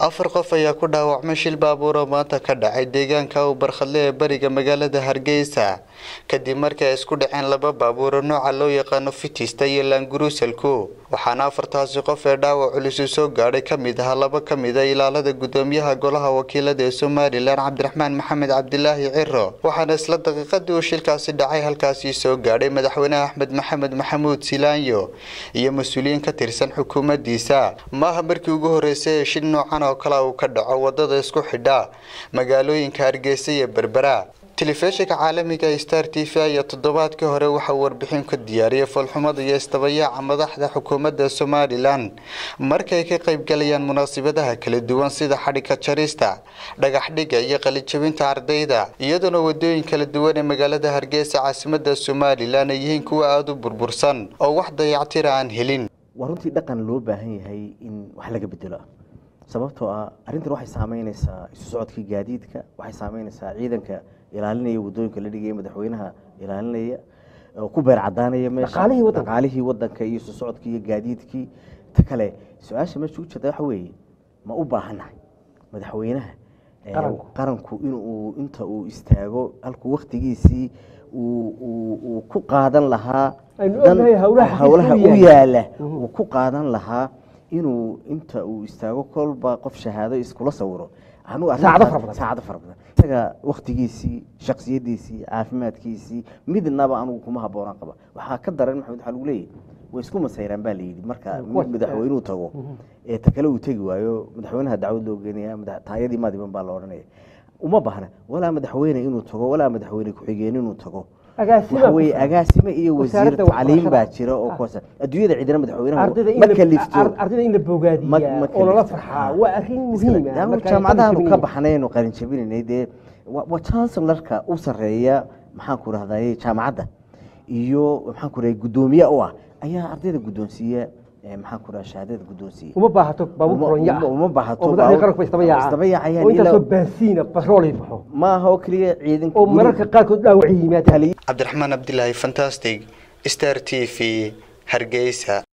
afar qof ayaa ku dhaawacmay shil baabuur oo maanta ka dhacay deegaanka u barkhadle ee bariga magaalada hargeysa kadib markii ay isku dhaceen laba baabuuro nooca loo yaqaano fitista iyo laanguruusalku waxaana afartaasi qof ee dhaawac culusu soo gaadhay ka mid ahaa laba ka mid a ilaalada gudoomiyaha golaha wakiilada ee somalilan cabdiraxmaan maxamed cabdilaahi ciro waxaana isla daqiiqadii uu shilkaasi dhacay halkaasii soo gaadhay madaxweyne axmed maxamed maxamuud silaanyo iyo mas-uuliyiin ka tirsan xukuumaddiisa maaha markii ugu horeysay ee shil noocan oo kale uu ka dhaco wadada isku xidha magaalooyinka hargeysa iyo berbera telefishinka caalamiga star t v ayaa toddobaadkii hore waxauu warbixin ka diyaariyay foolxumada iyo isdabayaaca madaxda xukuumadda somalilan markay ka qaybgalayaan munaasabadaha kala duwan sida xadhigka jarista dhagaxdhiga iyo qalijabinta ardayda iyadoona wadooyin kala duwan ee magaalada hargeysa caasimada somalilan ay yihiin kuwa aada u burbursan oo wax dayactira aan helin waa runtii dhaqan loo baahan yahay in wax laga bedelo sababtoo ah arrintan waxay saameyneysaa isu socodkii gaadiidka waxay saameyneysaa ciidanka ilaalinaya wadooyinka la dhigaya madaxweynaha ilaalinaya oo ku beer cadaanaya meesha dhaqaalihii wadanka iyo isu socodkii iyo gaadiidkii ta kale su-aasha meesha u jirta waxa weeye ma u baahannahay madaxweynaha qaranku inuu inta uu istaago halkuu waktigiisii uu ku qaadan lahaa howlaha u yaala uu ku qaadan lahaa inuu inta uu istaago kolba qof shahaado iskula sawiro saacado fara badan isaga waktigiisii shaksiyadiisii caafimaadkiisii midnaba anugu kuma haboonaan qaba waxaa ka daran maxamed waxaa lagu leeyahy way isku masayraan baa layidhi marka mid madaxweynuu tago ee ta kale uu tegi waayo madaxweynaha dacwad loo geenaya taayadii maadiban baa la odhanaya uma baahna walaa madaxweyne inuu tago walaa madaxweyne ku-xigeen inuu tago waxaweye agaasime iyo wasiir tacliim baa jira oo kuwaas adduunyada cidina madaxweynaha ma kalifto ardayda in la bogaadiyaa oo lala farxaa waa arrin muhiim ah jaamacadahaanu ka baxnaynu qalin jabinaynay dee waa chancellarka u sarreeya maxaan ku rahdaye jaamacadda iyo maxaan ku rahay guddoomiye u ah ayaa ardayda guddoonsiiya maxaan ku raha shahaadada guddoonsiiya uma baahato baabuur kolonyo ah uma baahato oo madaxdii qaranku bay isdaba yaacaan isdaba yaacayaan oo intaasoo ilaa- baasiina batrool ay baxo ma aha oo keliya ciidanka oo mararka qaarkood dhaawac yimaadaan cabdiraxmaan cabdilaahi fantastic star t v hargeysa